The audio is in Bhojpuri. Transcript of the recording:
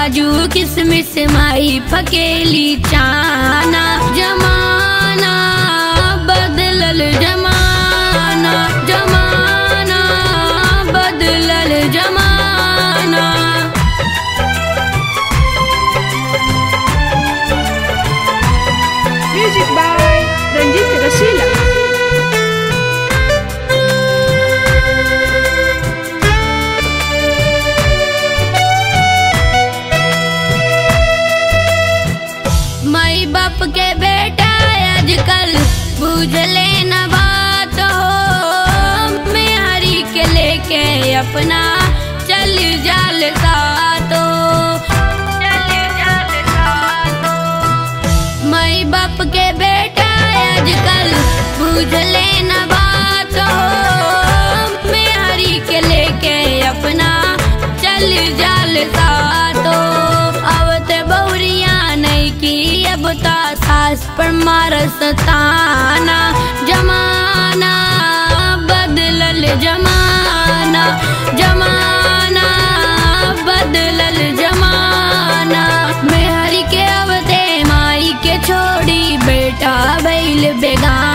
काजू किसमिस माई फकेली चाना जमाना बदलल जमाना जमाना बदलल जमाना Music by Ranjit Rasila. माई बाप के बेटा आजकल बुझले न बात हो मेहरी के लेके अपना चल जाल सातो चल जाल सातो माई बाप के बेटा आजकल बुझले न बात हो मेहरी के लेके अपना चल जाल सातो अब ते बहुरिया नहीं की अब ता सास पर मारस ताना जमाना बदलल जमाना जमाना बदलल जमाना मेहरी के अवते माई के छोड़ी बेटा बैल बेगाना